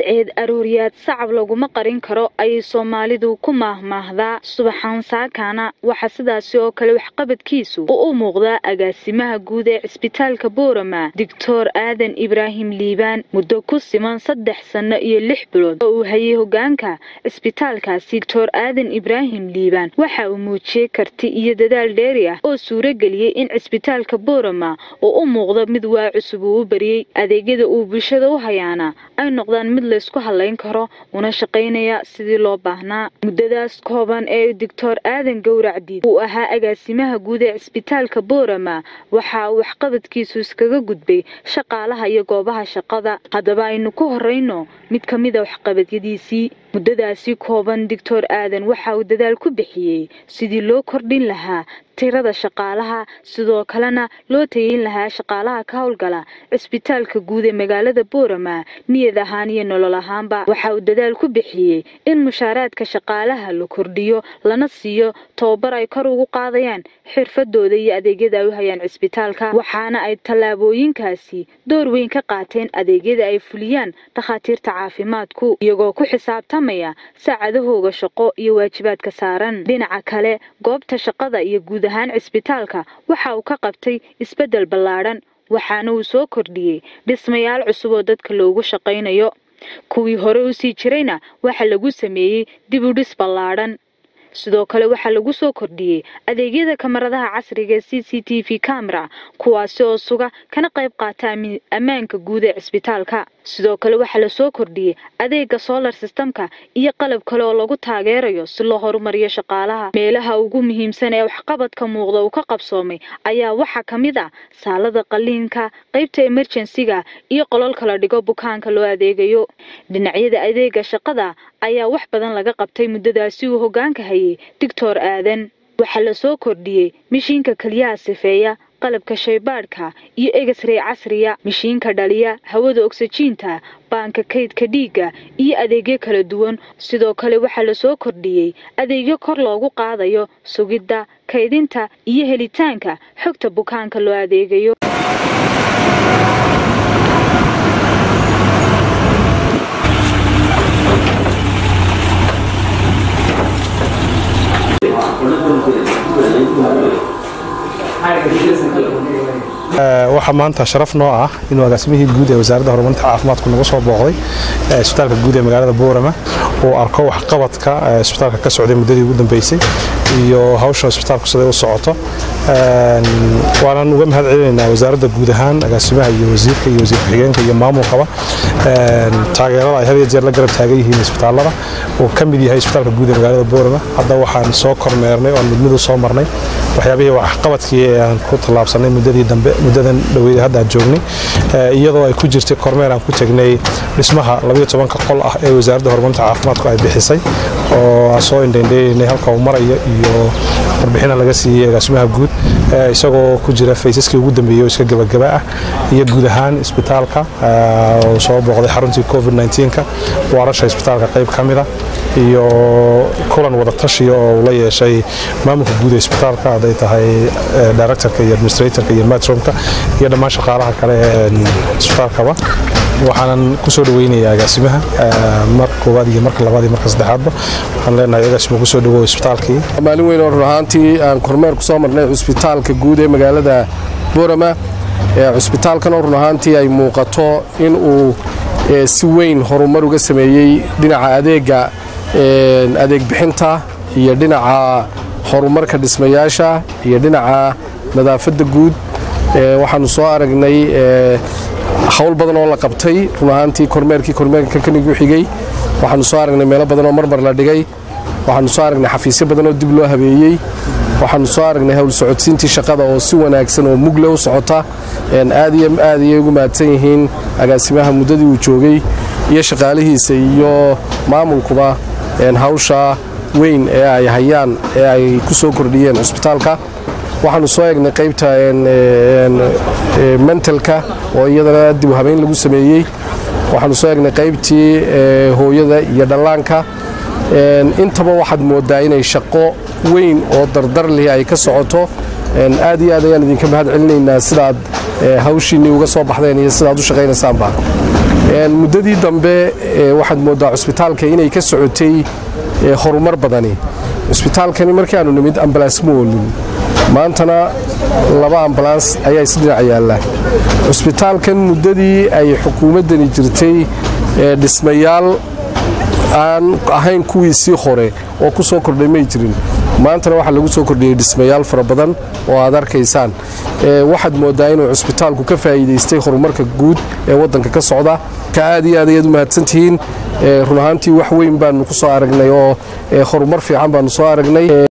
cadceed arooriyaad sacab laguma qarin karo ayay soomaalidu ku maahmaahdaa subaxaan saakaana waxaa sidaasi oo kale waxqabadkiisu u u muuqdaa agaasimaha guud ee cisbitaalka boorama doctor aadan ibraahim liibaan muddo ku siman saddex sanno iyo lix bilood oo uu hayay hogaanka cisbitaalkaasi doctor aadan ibraahim liibaan waxa uu muujiyey karti iyo dadaal dheeri ah oo suurageliyey in cisbitaalka boorama uu u muuqdo mid waa cusub uu u bariyey adeegyada uu bulshada u hayaana ay noqdaan mid laysku hadlayn karo una shaqaynaya sidii loo baahnaa muddadaas kooban ee doctor aadan gowracdiid uu ahaa agaasimaha guud ee cisbitaalka boorama waxa uu waxqabadkiisu iskaga gudbay shaqaalaha iyo goobaha shaqada haddaba aynu ku horeyno mid ka mida waxqabadyadiisii muddadaasi kooban doctor aadan waxa uu dadaal ku bixiyey sidii loo kordhin lahaa tirada shaqaalaha sidoo kalena loo tayeyn lahaa shaqaalaha ka howlgala cisbitaalka guud ee magaalada boorama niyad ahaan iyo nolol ahaanba waxa uu dadaal ku bixiyey in mushaaraadka shaqaalaha la kordhiyo lana siiyo tababar ay kor ugu qaadayaan xirfadooda iyo adeegyada ay u hayaan cisbitaalka waxaana ay tallaabooyinkaasi door weyn ka qaateen adeegyada ay fuliyaan dhakhaatiirta caafimaadku iyagoo ku xisaabtamaya saacadahooga shaqo iyo waajibaadka saaran dhinaca kale goobta shaqada iyo guud ahaan cisbitaalka waxa uu ka qabtay isbeddel ballaadhan waxaana uu soo kordhiyey dhismayaal cusub oo dadka loogu shaqaynayo kuwii hore u sii jirayna waxa lagu sameeyey dib u dhis ballaadhan sidoo kale waxaa lagu soo kordhiyey adeegyada kamaradaha casriga ee c c t v camera kuwaasi oo suga kana qayb qaata ammaanka guud ee cisbitaalka sidoo kale waxaa lasoo kordhiyey adeega solar systemka iyo qalab kale oo lagu taageerayo si loo horumariyo shaqaalaha meelaha ugu muhiimsan ee waxqabadka muuqda uu ka qabsoomay ayaa waxaa ka mid ah saalada qaliinka qaybta emerjensiga iyo qololka la dhigo bukaanka loo adeegayo dhinacyada adeega shaqada ayaa wax badan laga qabtay muddadaasi uu hogaanka hayay doctor aadan waxaa lasoo kordhiyey mishiinka keliyaha sifeeya qalabka shaybaadhka iyo egesrey casriya mishiinka dhaliya hawada ogsajiinta baanka kaydka dhiigga iyo adeegyo kala duwan sidoo kale waxaa lasoo kordhiyey adeegyo kor loogu qaadayo sugidda kaydinta iyo helitaanka xogta bukaanka loo adeegayo waxaa maanta sharaf noo ah inuu agaasimihii guud ee wasaaradda horumarinta caafimaadku nagu soo booqday isbitaalka guud ee magaalada boorama uu arko waxqabadka isbitaalka ka socday muddadii ugu dambeysay iyo hawsha isbitaalku siday u socoto waanaan uga mahad celinaynaa wasaaradda guud ahaan agaasimaha iyo wasiirka iyo wasiir ku-xigeenka iyo maamulkaba taageerada ay had iyo jeer la garab taagan yihiin isbitaallada uu ka mid yahay isbitaalka guud ee magaalada boorama hadda waxaan soo kormeernay oon midmid u soo marnay waxyaabihii waxqabadkii ee aan ku tallaabsanay muddadii dambe muddadan dhaweyd hadda aan joognay iyadoo ay ku jirtay kormeer aan ku tegnay dhismaha labayo tobanka qol ah ee wasaaradda horumarinta caafimaadku ay bixisay oo aan soo indhaindhaynay halka uu marayo iyo warbixina laga siiyey agaasimaha guud isagoo ku jira faysaskii ugu dambeeyey oo iska gebagaba ah iyo guud ahaan isbitaalka uu soo booqday xaruntii covid 9ka waarasha isbitaalka qayb ka mida iyo kulan wada tashiya oo uu la yeeshay maamulka guud ee isbitaalka hadday tahay directorka iyo administratorka iyo matromka iyo dhammaan shaqaalaha kale ee isbitaalkaba waxaanan ku soo dhaweynayaa agaasimaha mar koowaad iyo marka labaad iyo marka saddexaadba waxaan leenahay agaasima ku soo dhawow isbitaalkii maalin weyn oo run ahaantii aan kormeer ku soo marnay cusbitaalka guud ee magaalada boorama cusbitaalkan oo run ahaantii ay muuqato in uu si weyn horumar uga sameeyey dhinaca adeega adeeg bixinta iyo dhinaca horumarka dhismayaasha iyo dhinaca nadaafadda guud waxaanu soo aragnay hawl badan oo la qabtay run ahaantii kormeerkii kormeerka kanigu xigay waxaanu soo aragnay meelo badan oo marmar la dhigay waxaanu soo aragnay xafiisyo badan oo dib loo habeeyey waxaanu soo aragnay hawl socodsiintii shaqada oo si wanaagsan oo mugle u socota aad iyo aad ayay ugu mahadsan yihiin agaasimaha muddadii uu joogay iyo shaqaalihiisa iyo maamulkuba hawsha weyn ee ay hayaan ee ay ku soo kordhiyeen cusbitaalka waxaanu soo eegnay qaybta mentalka oo iyadana dib u habeyn lagu sameeyey waxaanu soo eegnay qaybtii hooyada iyo dhallaanka intaba waxaad moodaa inay shaqo weyn oo dardar leh ay ka socoto aad iyo aad ayaan idinka mahad celinaynaa sidaad hawshiinnii uga soo baxdeen iyo sidaad u shaqaynaysaanba muddadii dambe waxaad mooddaa cusbitaalka inay ka socotay horumar badani cusbitaalkani markii aanu nimid ambalaas ma oolin maantana laba ambalaans ayaa isdhinac yaalla cusbitaalkan muddadii ay xukuumaddani jirtay dhismayaal aan ahayn kuwiisii hore oo ku soo kordhay may jirin maantana waxaa lagu soo kordhiyey dhismayaal fara badan oo aad arkaysaan waxaad mooddaa inuu cusbitaalku ka faa'iidaystay horumarka guud ee waddanka ka socda ka aad iyo aad ayaad u mahadsantihiin run ahaantii wax weyn baanu ku soo aragnay oo horumar fiican baanu soo aragnay